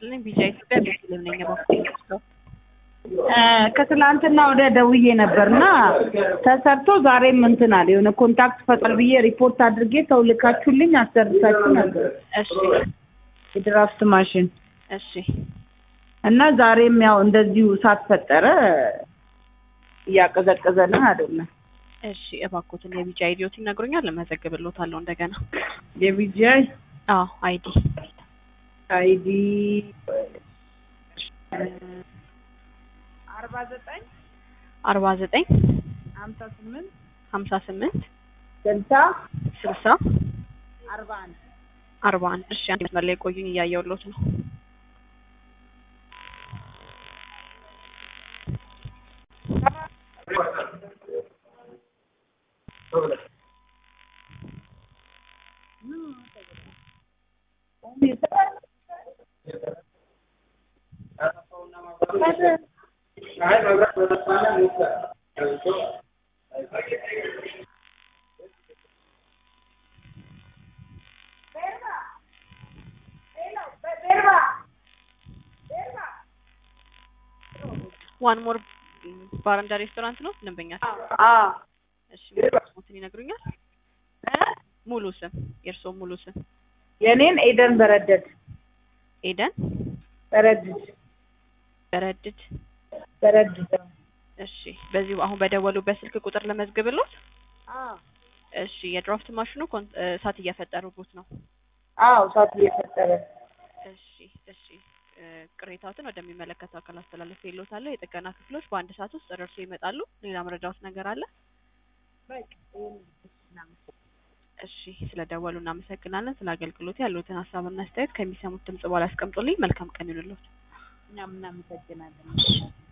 ይስጥልኝ። ቢጫ ኢትዮጵያ ቤተልሔም ነኝ። እባክዎ ከትላንትና ወደ ደውዬ ነበርና ተሰርቶ ዛሬም እንትን አለ የሆነ ኮንታክት ፈጠር ብዬ ሪፖርት አድርጌ ሰው ልካችሁልኝ አሰርታችሁ ነበር እሺ የድራፍት ማሽን እሺ እና ዛሬም ያው እንደዚሁ እሳት ፈጠረ እያቀዘቀዘልን አይደለም እሺ እባክዎትን የቢጫ አይዲዎት ይነግሩኛል፣ እመዘግብልዎታለሁ እንደገና። የቢጂአይ አዎ አይዲ አይዲ አርባ ዘጠኝ አርባ ዘጠኝ ሀምሳ ስምንት ሀምሳ ስምንት ስልሳ ስልሳ አርባ አንድ አርባ አንድ እሺ አንድ መስመር ላይ ቆዩኝ፣ እያየሁልዎት ነው። ዋን ሞር ባርንዳ ሬስቶራንት ነው ደንበኛ። አዎ እሺ ስሞትን ይነግሩኛል? ሙሉ ስም የእርስዎ ሙሉ ስም? የኔን ኤደን በረደድ ኤደን በረድድ በረድድ። በረድድ እሺ በዚሁ አሁን በደወሉበት ስልክ ቁጥር ለመዝግብልዎት? አዎ እሺ የድራፍት ማሽኑ ኮን- እሳት እየፈጠሩበት ነው። አዎ እሳት እየፈጠረ እሺ እሺ እ ቅሬታዎትን ወደሚመለከተው አካል አስተላልፌልዎታለሁ። የጥገና ክፍሎች በአንድ ሰዓት ውስጥ ደርሶ ይመጣሉ። ሌላ መረጃዎት ነገር አለ? እሺ ስለደወሉ እናመሰግናለን። ስለ አገልግሎት ያሉትን ሀሳብና አስተያየት ከሚሰሙት ድምጽ በኋላ ያስቀምጡልኝ። መልካም ቀን ይሁንልዎት። እኛም እናመሰግናለን።